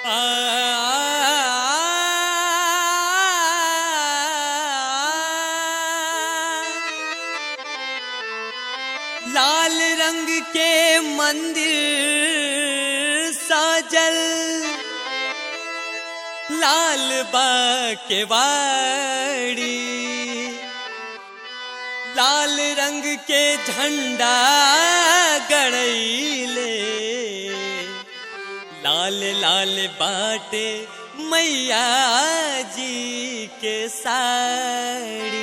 लाल रंग के मंदिर साजल लाल के वाड़ी लाल रंग के झंडा गड़ैले लाल लाल बाटे मैया जी के साड़ी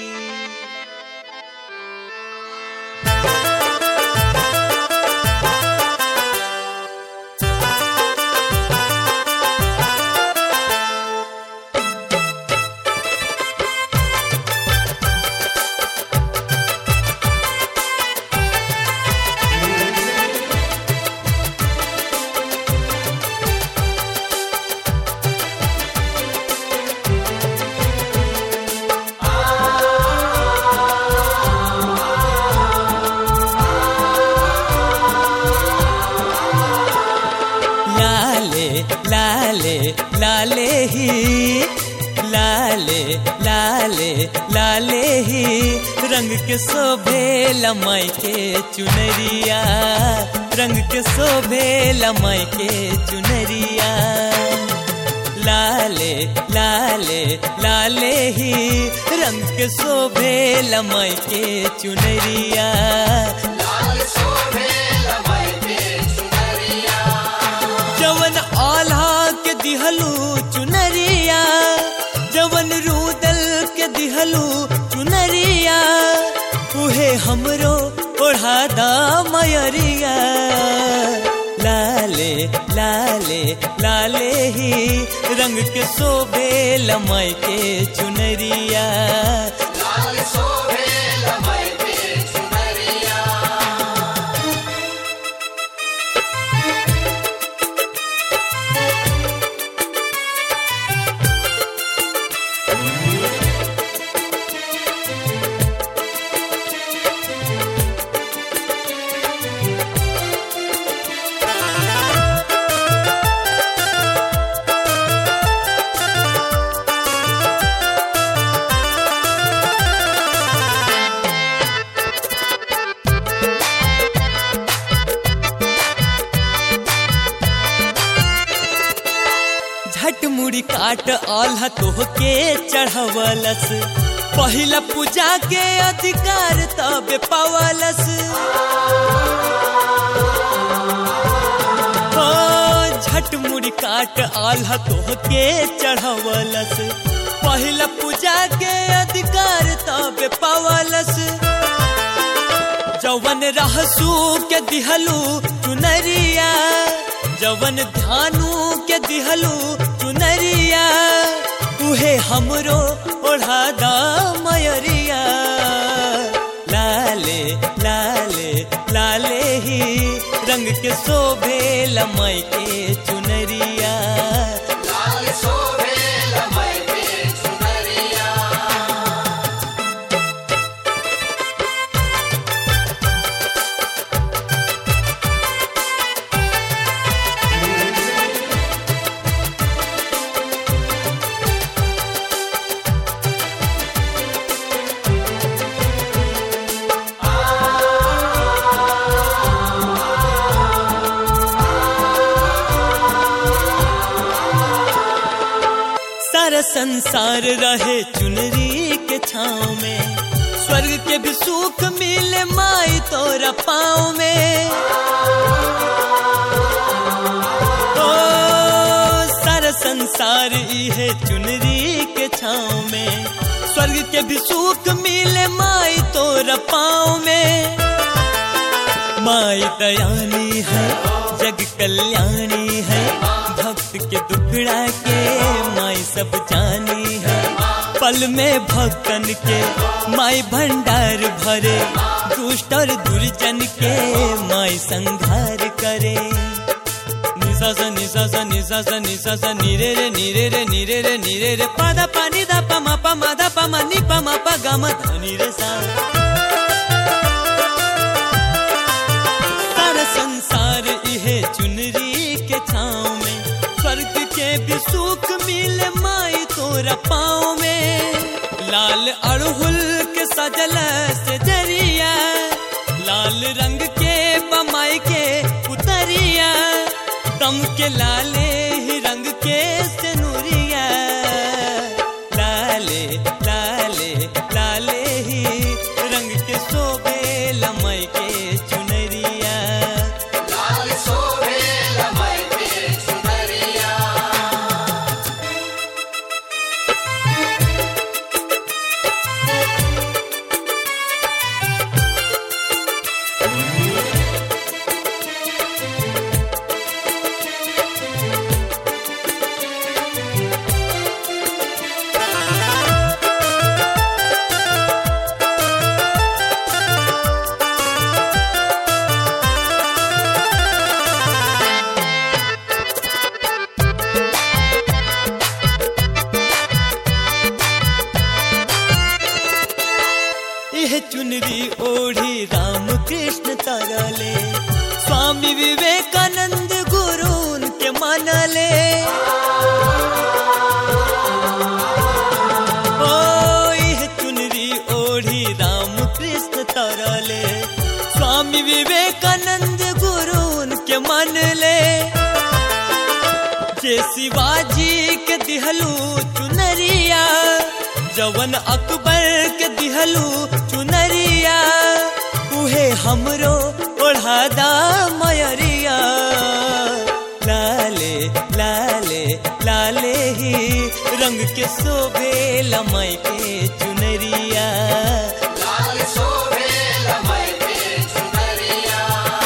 लाले लाले लाले ही लाले लाले लाले ही रंग के शोभे लमाई के चुनरिया रंग के शोभे लमाई के चुनरिया लाले लाले लाले ही रंग के शोभे लमाई के चुनरिया जवन आल्हा के दिहलू चुनरिया जवन रूदल के दिहलू चुनरिया उहे हमरो ओढ़ादा मयरिया लाले लाले लाले ही रंग के शोभे लमाई के चुनरिया झट मुड़ी काट आल्हा तोहके चढ़वलस पहिला पूजा के अधिकार तबे पावलस हो झट मुड़ी काट आल्हा तोहके चढ़वलस पहिला पूजा के अधिकार तबे पावलस जवन रहसू के दिहलू चुनरिया जवन ध्यानु के दिहलू चुनरिया उहे हमरो ओढ़ादा मयरिया लाले लाले लाले ही रंग के शोभे लमई के चुनरिया सारा संसार रहे चुनरी के छाँव में स्वर्ग के भी सुख मिले माई तोरा पाँव में ओ सारा संसार इहे चुनरी के छाँव में स्वर्ग के भी सुख मिले माई तोरा पाँव में माई दयानी है जग कल्याणी है भक्त के दुखड़ा के माई सब जानी है पल में भक्तन के माई भंडार भरे दुष्ट और दुर्जन के माई संघार करे निसा सा निसा सा निसा सा निसा सा निरे रे निरे रे निरे रे निरे रे पादा पानी दा पमा पमा दा पमा नि पमा प गम धनी रे सा सारा संसार इहे चुनरी के छाँव में स्वर्ग भी सुख मिले माई तोरा पाँव में लाल अड़हुल के सजल से जरिया लाल रंग के बमाई के पुतरिया दम के लाले ही रंग के सेनुरिया लाले लाले लाले ही रंग के शोभे लमय के चुनरिया लाल सोहे लमय के चुनरिया यह चुनरी ओढ़ी राम कृष्ण तरले स्वामी विवेकानंद गुरु के मनले ओ यह चुनरी ओढ़ी राम कृष्ण तरले स्वामी विवेकानंद गुरु के मनले जे शिवाजी के दिहलू चुनरिया जवन अकबर के दिहलू चुनरिया उहे हमरो ओढ़ादा मयरिया लाले लाले लाले ही रंग के शोभे लमय के चुनरिया लाल सोहे लमय के चुनरिया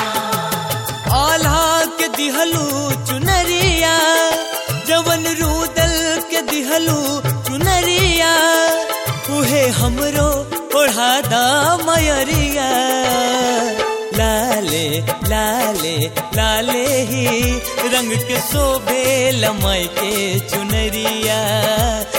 आल्हा के दिहलू चुनरिया जवन रूदल के दिहलू चुनरिया उहे हमरो ओढ़ादा मयरिया लाले लाले लाले ही रंग के शोभे लमय के चुनरिया